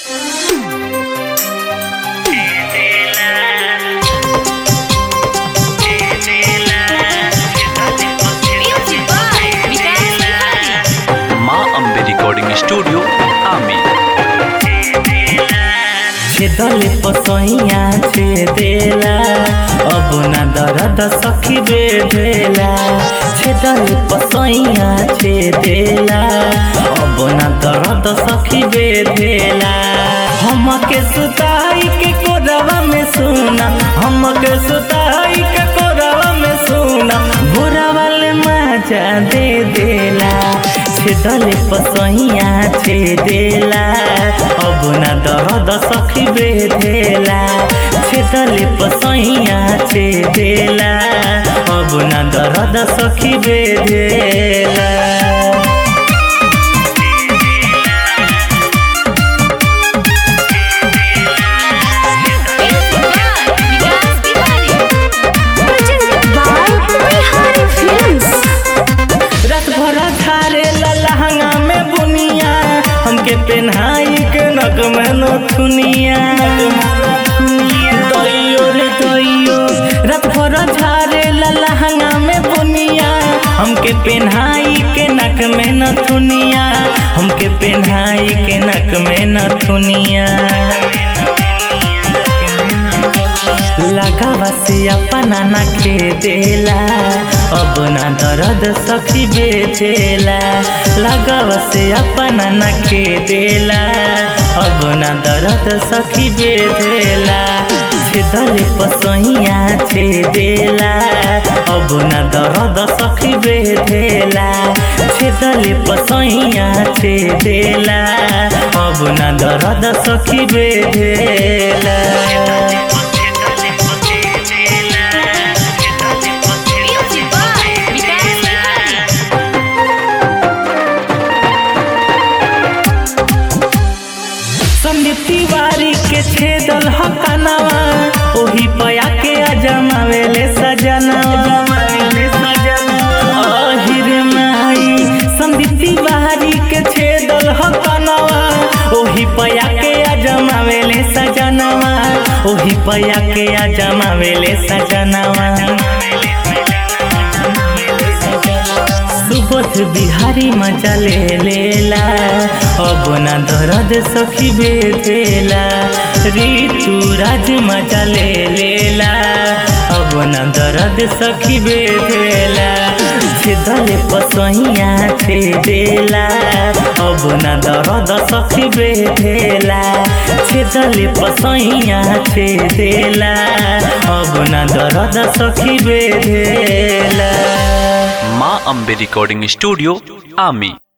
Studio आमी छेदले पसैया छेदेला अब ना दर्द सखी बेढेला छेदले पसैया छेदेला अब ना दर्द सखी बेढेला हमके सुताई के कोरवा में सुना हमके सुताई के कोरवा में सुना भोरा वाले मजा दे देला छेदले पसैया छेदेला अब ना दर्द सखी बेधेला छेदले पसैया छेदेला अब ना दर्द सखी बेधेला विकास Bihari presented by Bihari Films. रात भर झारे लहंगा में बुनिया हमके पेन्हाई के नक में नथुनिया दैयो रे दैयो रात भर झारे लहंगा में बुनिया हमके पेन्हाई के नक में नथुनिया हमके पेन्हाई के नक में नथुनिया लगावा से अपना ना देला अब ना दर्द सखी बेचेला लगावा से अपना ना देला अब ना दर्द सखी बेचेला छेदल पसैया छेदेला अब ना दर्द सखी बेचेला छेदल पसैया छेदेला अब ना दर्द सखी बेचेला Music by विकास बिहारी संदीप तिवारी के छेदल हकनवा ओही पया के अजमावेले सजनवा अहिर माई संदीप तिवारी के छेदल हकनवा ओही पया के अजमावेले सजनवा ओही पया के अजमावेले सजनवा सुबोध बिहारी मजा ले लेला अब ना दर्द सखी बेधेला ऋतु राज मजा ले लेला अब ना दर्द सखी बेधेला छेदले पसैया छेदेला अब ना दर्द सखी बेधेला छेदले पसैया छेदेला अब ना दर्द सखी बेधेला माँ अम्बे रिकॉर्डिंग स्टूडियो आमी